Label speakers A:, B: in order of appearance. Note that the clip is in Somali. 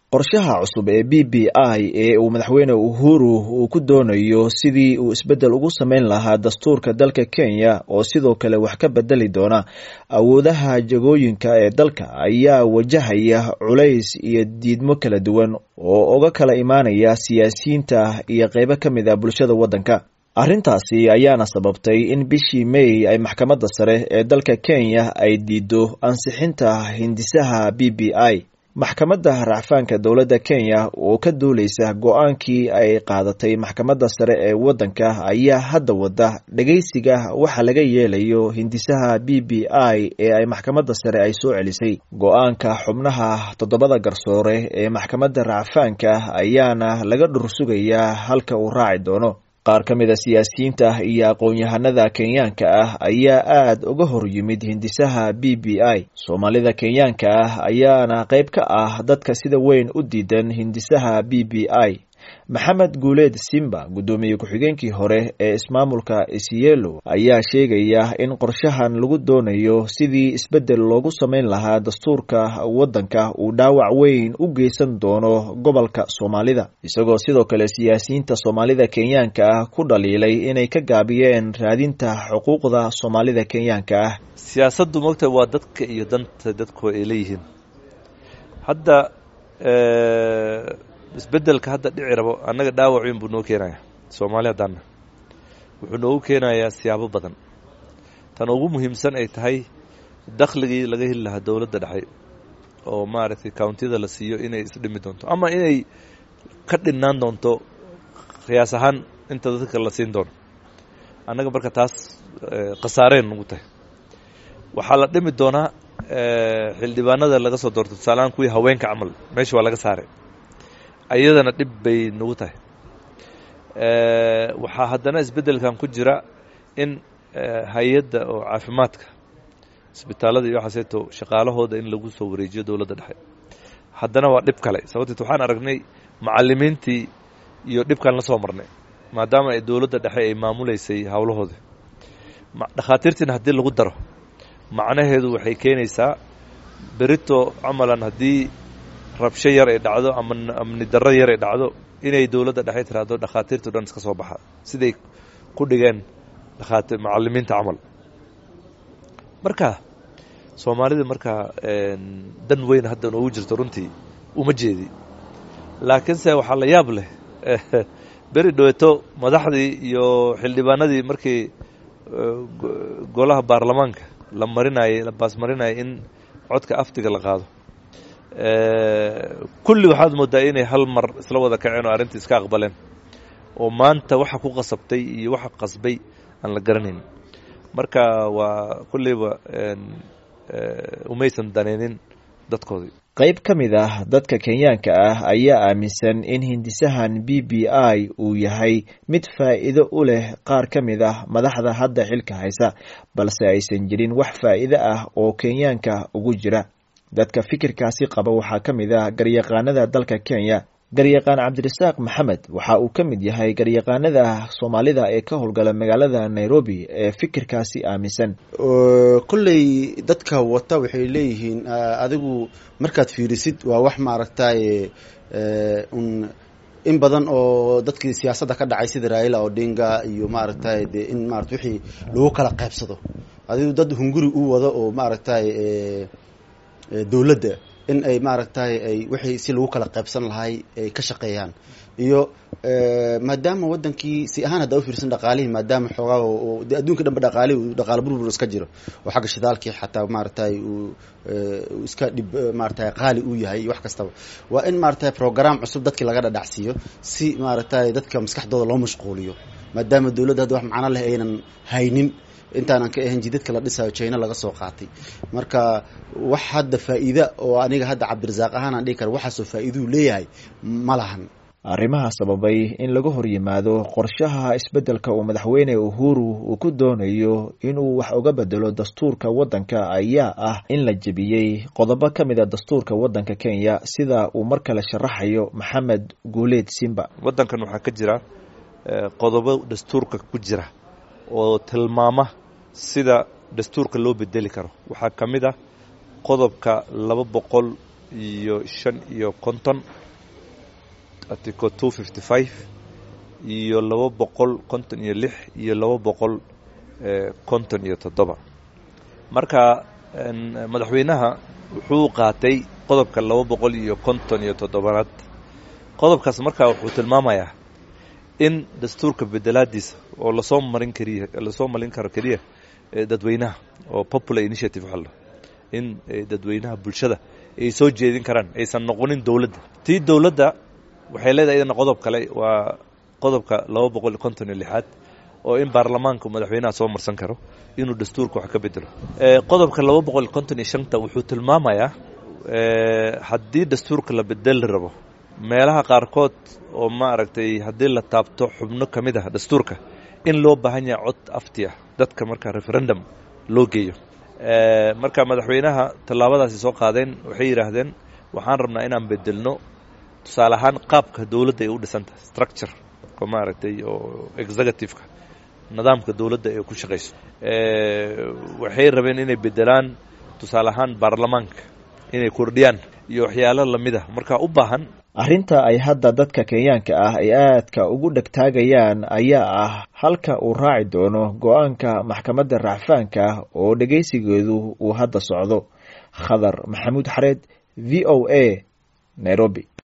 A: qorshaha cusub ee b b i ee uu madaxweyne uhuru uu ku doonayo sidii uu isbeddel ugu sameyn lahaa dastuurka dalka kenya oo sidoo kale wax ka bedeli doona awoodaha jagooyinka ee dalka ayaa wajahaya culays iyo diidmo kala duwan oo uga kala imaanaya siyaasiyiinta iyo qeybo ka mid a bulshada waddanka arrintaasi ayaana sababtay in bishii may ay maxkamadda sare ee dalka kenya ay diido ansixinta hindisaha b b i maxkamadda racfaanka dowladda kenya oo ka duuleysa go-aankii ay qaadatay maxkamadda sare ee waddanka ayaa hadda wada dhageysiga waxa laga yeelayo hindisaha b b i ee ay maxkamadda sare ay soo celisay go-aanka xubnaha toddobada garsoore ee maxkamadda racfaanka ayaana laga dhursugayaa halka uu raaci doono qaar ka mid a siyaasiyiinta iyo aqoon-yahanada kenyaanka ah ayaa aada uga hor yimid hindisaha b b i soomaalida kenyaanka ah ayaana qayb ka ah dadka sida weyn u diidan hindisaha b b i maxamed guuleed simba guddoomiye ku-xigeenkii hore ee ismaamulka isielo ayaa sheegaya in qorshahan lagu doonayo sidii isbeddel loogu sameyn lahaa dastuurka waddanka uu dhaawac weyn u geysan doono gobolka soomaalida isagoo sidoo kale siyaasiyiinta soomaalida kenyaanka ah ku dhaliilay inay ka gaabiyeen raadinta xuquuqda soomaalida kenyaanka ah
B: siyaasaddu mogta waa dadka iyo danta dadku ay leeyihiin hadda isbeddelka hadda dhici rabo annaga dhaawac weyn buu noo keenayaa soomaali haddaanna wuxuu noogu keenayaa siyaabo badan tan ugu muhiimsan ay tahay dakhligii laga heli lahaa dowladda dhexe oo maaragtay countiyada la siiyo inay isdhimi doonto ama inay ka dhinnaan doonto qiyaas ahaan inta dadka la siin doono annaga marka taas khasaareen nagu tahay waxaa la dhimi doonaa xildhibaanada laga soo doorto tusaalahaan kuwii haweenka camal meesha waa laga saaray ayadana dhib bay nagu tahay waxaa haddana isbeddelkan ku jira in hay-adda oo caafimaadka isbitaalada iyo waxaaseeto shaqaalahooda in lagu soo wareejiyo dowladda dhexe haddana waa dhib kale sababteet waxaan aragnay macallimiintii iyo dhibkan la soo marnay maadaama ay dowladda dhexe ay maamuleysay howlahooda dhakhaatiirtiina haddii lagu daro macnaheedu waxay keenaysaa berito camalan haddii rabsho yar ay dhacdo ama amni darro yar ay dhacdo inay dowladda dhexe tiraahdo dhakhaatiirtu dhan iska soo baxa siday ku dhigeen dhakhaati macallimiinta camal marka soomaalida markaa dan weyn hadda noogu jirto runtii uma jeedi laakiinse waxaa la yaab leh beri dhaweeto madaxdii iyo xildhibaanadii markii golaha baarlamaanka la marinayay la baasmarinayay in codka aftiga la qaado kulli waxaad moodaa inay hal mar isla wada kaceen oo arrintii iska aqbaleen oo maanta waxa ku qasabtay iyo waxa qasbay aan la garanayn marka waa kulleyba umaysan daneynin dadkoodii
A: qayb ka mid ah dadka kenyaanka ah ayaa aaminsan in hindisahan b b i uu yahay mid faa'iido u leh qaar ka mid ah madaxda hadda xilka haysa balse aysan jirin wax faa'iido ah oo kenyaanka ugu jira dadka fikirkaasi qaba waxaa ka mid ah garyaqaanada dalka kenya garyaqaan cabdirasaaq maxamed waxa uu ka mid yahay garyaqaanada soomaalida ee ka howlgala magaalada nairobi ee fikirkaasi aaminsan
C: kolley dadka wata waxay leeyihiin adigu markaad fiirisid waa wax maaragtay un in badan oo dadkii siyaasadda ka dhacay sida raila odinga iyo maaragtay de in maarata wixii lagu kala qaybsado adigu dad hunguri u wado oo maaragtay dowladda in ay maaragtay ay wixii si lagu kala qaybsan lahay ay ka shaqeeyaan iyo maadaama wadankii si ahaan haddaa ufiirsan dhaqaalihii maadaama xoogaa de adduunka dhanba dhaqaalihi dhaqaalo burbur iska jiro oo xagga shidaalkii xataa maaragtay uu iska dhib maaragtay qaali uu yahay iyo wax kastaba waa in maaragtay program cusub dadkii laga dhadhacsiiyo si maaragtay dadka maskaxdooda loo mashquuliyo maadaama dowladda hadda wax macno leh aynan haynin intaanan ka ahayn jidadka la dhisayo china laga soo qaatay marka wax hadda faa'iida oo aniga hadda cabdirasaaq ahaan aan dhihi kara waxaasoo faa'iiduu leeyahay ma lahan
A: arrimaha sababay in laga hor yimaado qorshaha isbeddelka uu madaxweyne uhuru uu ku doonayo inuu wax uga bedelo dastuurka waddanka ayaa ah in la jebiyey qodobo ka mid a dastuurka waddanka kenya sida uu mar kale sharaxayo maxamed guuleed simba
B: waddankan waxaa ka jira qodobo dastuurka ku jira oo tilmaama sida dastuurka loo bedeli karo waxaa ka mid ah qodobka laba boqol iyo shan iyo konton article two fifty five iyo laba boqol konton iyo lix iyo laba boqol konton iyo toddoba marka madaxweynaha wuxuu qaatay qodobka laba boqol iyo konton iyo toddobaad qodobkaas markaa wuxuu tilmaamayaa in dastuurka bedelaadiisa oo lasoo marin kariya lasoo marin karo keliya dadweynaha oo popular initiative waxaa la in dadweynaha bulshada ay soo jeedin karaan aysan noqonin dowladda tii dowladda waxay leedahay idana qodob kale waa qodobka laba boqol iyo konton iyo lixaad oo in baarlamaanka madaxweynaha soo marsan karo inuu dastuurka wax ka bedelo qodobka laba boqol iyo konton iyo shanta wuxuu tilmaamayaa haddii dastuurka la bedeli rabo meelaha qaarkood oo maaragtay haddii la taabto xubno ka mid ah dastuurka in loo baahan yahay cod afti ah dadka marka referendum loo geeyo marka madaxweynaha tallaabadaasi soo qaadeen waxay yidhaahdeen waxaan rabnaa inaan bedelno tusaale ahaan qaabka dowladda ay u dhisantahay structure oo maaragtay oo executive-ka nidaamka dowladda ay ku shaqayso waxay rabeen inay bedelaan tusaale ahaan baarlamaanka inay kordhiyaan iyo waxyaalo lamid ah marka u baahan
A: arrinta ay hadda dadka kenyaanka ah ay aadka ugu dhegtaagayaan ayaa ah halka uu raaci doono go-aanka maxkamadda racfaanka oo dhegaysigeedu uu hadda socdo khadar maxamuud xareed v o a nairobi